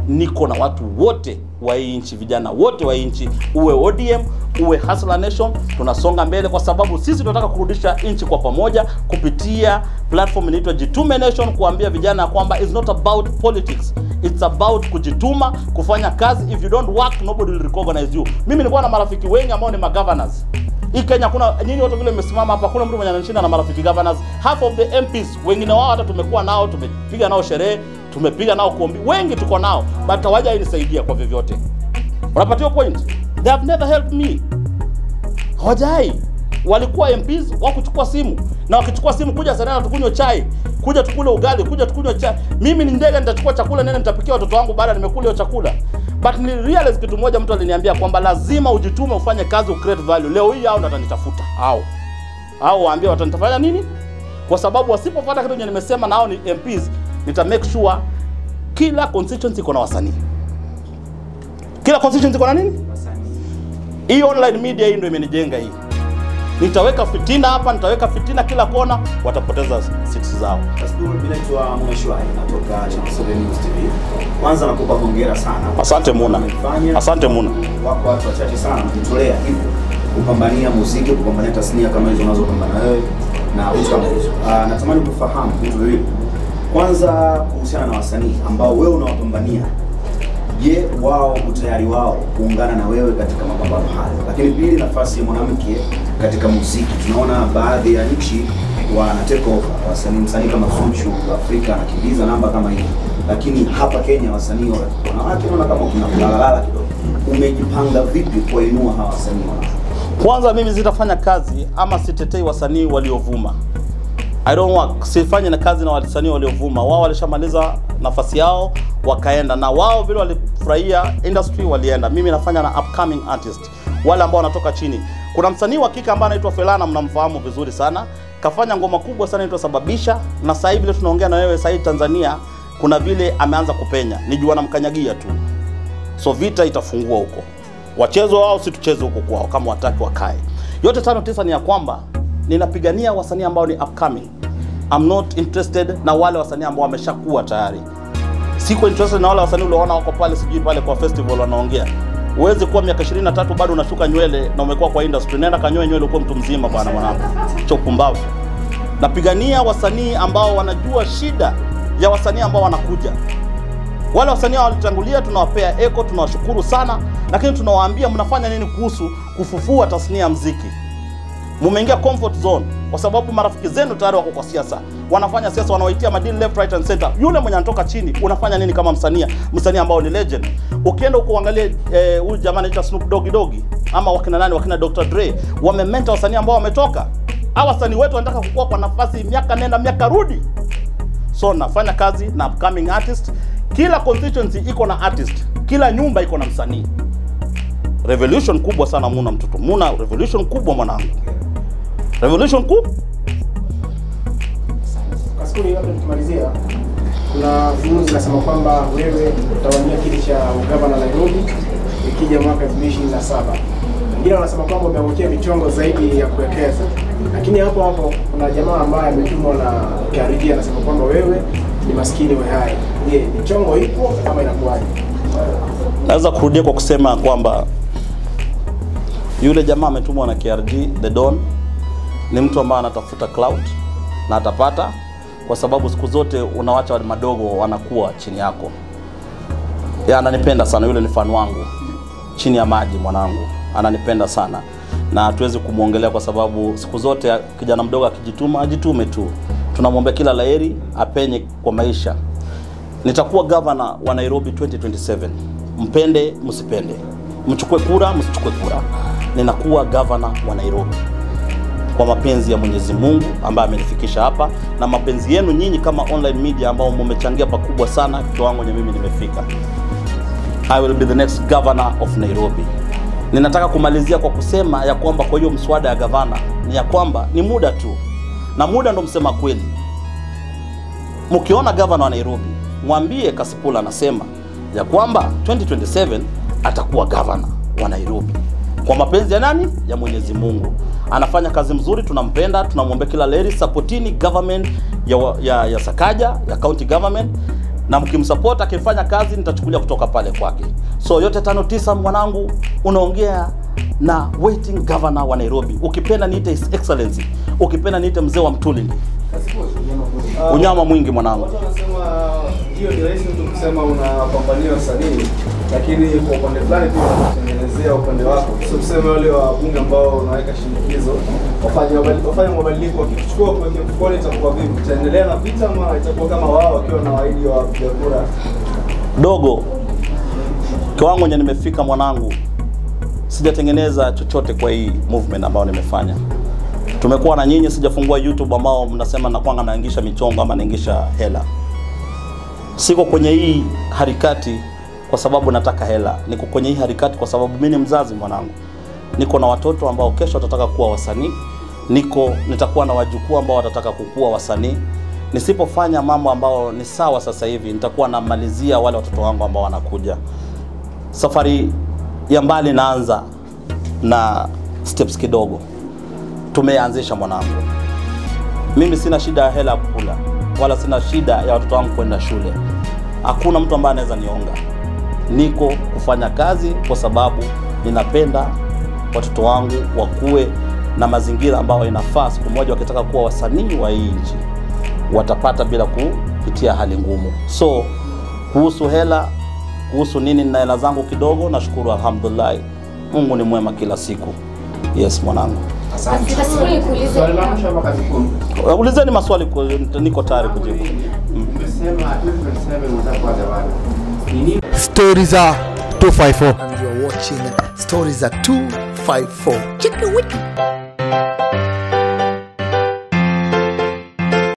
niko na watu wote wa hii nchi, vijana wote wa hii nchi, uwe ODM uwe Hustler Nation, tunasonga mbele kwa sababu sisi tunataka kurudisha nchi kwa pamoja kupitia platform inaitwa Jitume Nation, kuambia vijana kwamba it's not about politics it's about kujituma, kufanya kazi. If you don't work nobody will recognize you. Mimi nilikuwa na marafiki wengi ambao ni magovernors hii Kenya kuna nyinyi wote vile mmesimama hapa, kuna mtu mwenye ananishinda na marafiki governors. Half of the MPs wengine wao hata tumekuwa nao, tumepiga nao sherehe, tumepiga nao kuombi, wengi tuko nao, but hawaja inisaidia kwa vyovyote. Unapatiwa point, they have never helped me, hawajai walikuwa MPs wakuchukua simu na wakichukua simu kuja sana tukunywe chai, kuja tukule ugali, kuja tukunywe chai. Mimi ni ndege, nitachukua chakula nene, nitapikia watoto wangu baada nimekula hiyo chakula. But ni realize kitu moja, mtu aliniambia kwamba lazima ujitume, ufanye kazi, ucreate value. Leo hii hao ndo watanitafuta hao hao, waambie watanitafanya nini, kwa sababu wasipofuata kitu chenye nimesema, nao ni MPs, nita make sure kila constituency iko na wasanii, kila constituency iko na nini. Hii online media hii ndio imenijenga hii nitaweka fitina hapa, nitaweka fitina kila kona, watapoteza seats zao. Mimi naitwa Mweshwai natoka Channel 7 News TV. Kwanza nakupa hongera sana. Asante Muna, Umefanya. asante Muna. Wako watu wachache sana kujitolea hivyo kupambania muziki, kupambania tasnia kama hizo unazopambana wewe na vitu kama hizo. Ah, natamani kufahamu vitu viwili. Kwanza kuhusiana na wasanii ambao wewe unawapambania Je, wao utayari wao kuungana na wewe katika mapambano hayo? Lakini pili, nafasi ya mwanamke katika muziki. Tunaona baadhi ya nchi wana take over wasanii, msanii kama Zuchu Afrika anakimbiza namba kama hii, lakini hapa Kenya wasanii wa- wanawake naona kama kuna kulalalala kidogo. Umejipanga vipi kuwainua hawa wasanii wanawake? Kwanza mimi sitafanya kazi ama sitetei wasanii waliovuma. I don't work. Sifanye na kazi na wasanii waliovuma. Wao walishamaliza nafasi yao wakaenda, na wao vile walifurahia industry walienda. Mimi nafanya na upcoming artist, wale ambao wanatoka chini. Kuna msanii wa kike ambaye anaitwa Felana, mnamfahamu vizuri sana, kafanya ngoma kubwa sana inaitwa Sababisha, na sasa hivi vile tunaongea na wewe sasa hivi Tanzania, kuna vile ameanza kupenya, ni jua namkanyagia tu so vita itafungua huko, wachezo wao, si tucheze huko kwao, kama wataki wakae. Yote tano tisa ni ya kwamba ninapigania wasanii ambao ni upcoming. I'm not interested na wale wasanii ambao wameshakuwa tayari. Siko interested na wale wasanii ulioona wako pale, sijui pale kwa festival wanaongea. Uwezi kuwa miaka 23 bado unashuka nywele na umekuwa kwa industry. Nenda kanyoe nywele uko mtu mzima bwana mwanangu. Cha upumbavu. Napigania wasanii ambao wanajua shida ya wasanii ambao wanakuja. Wale wasanii walitangulia, tunawapea eko, tunawashukuru sana, lakini tunawaambia mnafanya nini kuhusu kufufua tasnia ya mziki? Mumeingia comfort zone kwa sababu marafiki zenu tayari wako kwa siasa, wanafanya siasa, wanawaitia madini left right and center. Yule mwenye anatoka chini, unafanya nini kama msanii msanii ambao ni legend? Ukienda huko uangalie eh, huyu jamaa anaitwa Snoop Dogg Doggy ama wakina nani, wakina Dr Dre, wamementa wasanii ambao wametoka. Hawa wasanii wetu wanataka kukua kwa nafasi, miaka nenda miaka rudi. So nafanya kazi na upcoming artist. Kila constituency iko na artist, kila nyumba iko na msanii. Revolution kubwa sana Muna, mtoto Muna, revolution kubwa mwanangu, revolution kubwa. Kaskuri, labda tukimalizia, kuna fununu zinasema kwamba wewe utawania kiti cha ugavana Nairobi ikija mwaka 2027. Wengine wanasema kwamba umeangukia michongo zaidi ya kuwekeza, lakini hapo hapo kuna jamaa ambaye ametumwa na KRG anasema kwamba wewe ni maskini we hai. Je, michongo ipo ama inakuwaje? Naweza kurudia kwa kusema kwamba yule jamaa ametumwa na KRG The Don ni mtu ambaye anatafuta cloud na atapata, kwa sababu siku zote unawacha wale madogo wanakuwa chini yako. Ya, ananipenda sana yule, ni fan wangu chini ya maji, mwanangu ananipenda sana na hatuwezi kumwongelea kwa sababu siku zote kijana mdogo akijituma ajitume tu. Tunamwombea kila laheri, apenye kwa maisha. Nitakuwa gavana wa Nairobi 2027. Mpende msipende, mchukue kura msichukue kura, ninakuwa gavana wa Nairobi kwa mapenzi ya Mwenyezi Mungu ambaye amenifikisha hapa na mapenzi yenu nyinyi kama online media ambao mmechangia pakubwa sana kiwango nye mimi nimefika. I will be the next governor of Nairobi. Ninataka kumalizia kwa kusema ya kwamba kwa hiyo mswada ya gavana ni ya kwamba ni muda tu, na muda ndo msema kweli. Mkiona gavana wa Nairobi mwambie Kasipula anasema ya kwamba 2027 atakuwa gavana wa Nairobi kwa mapenzi ya nani? Ya Mwenyezi Mungu. Anafanya kazi mzuri, tunampenda, tunamwombea kila laheri. Supportini government ya, wa- ya, ya Sakaja ya county government na mkimsupport akifanya kazi nitachukulia kutoka pale kwake. So yote tano tisa, mwanangu, unaongea na waiting governor wa Nairobi. Ukipenda niite His Excellency, ukipenda niite mzee wa Mtulini. Unyama mwingi mwanangu. Watu wanasema ndio ni rahisi mtu kusema unapambania wasanii, lakini kwa upande fulani pia unatengenezea upande wako. Sio tuseme wale wabunge ambao unaweka shinikizo wafanye mabali- wafanye mabadiliko, wakichukua kuwekea mfukoni, itakuwa vipi? Itaendelea na vita ama itakuwa kama wao wakiwa na waahidi wa wapiga kura? dogo kiwango nye nimefika mwanangu, sijatengeneza chochote kwa hii movement ambayo nimefanya. Tumekuwa na nyinyi, sijafungua YouTube ambao mnasema nakwanga naingisha michongo ama naingisha hela. Siko kwenye hii harakati kwa sababu nataka hela, niko kwenye hii harakati kwa sababu mimi ni mzazi mwanangu, niko na watoto ambao kesho watataka kuwa wasanii, niko nitakuwa na wajukuu ambao watataka kukuwa wasanii. Nisipofanya mambo ambao ni sawa sasa hivi, nitakuwa namalizia wale watoto wangu ambao wanakuja. Safari ya mbali naanza na steps kidogo, tumeanzisha mwanangu. Mimi sina shida ya hela ya kukula, wala sina shida ya watoto wangu kwenda shule. Hakuna mtu ambaye anaweza nionga. Niko kufanya kazi kwa sababu ninapenda watoto wangu wakuwe na mazingira ambayo inafaa. Siku moja wakitaka kuwa wasanii wa hii nchi watapata bila kupitia hali ngumu. So kuhusu hela, kuhusu nini, nina hela zangu kidogo, nashukuru alhamdulillah. Mungu ni mwema kila siku. Yes mwanangu. Asante. Basi nikuulize Swali la mwisho hapa kazi kuu. Ulizeni maswali, ku- niko tayari kujibu. Umesema 2027 unataka kuwa gavana. Ni nini Stories are 254. and you're watching Stories at 254. Chicken wiki.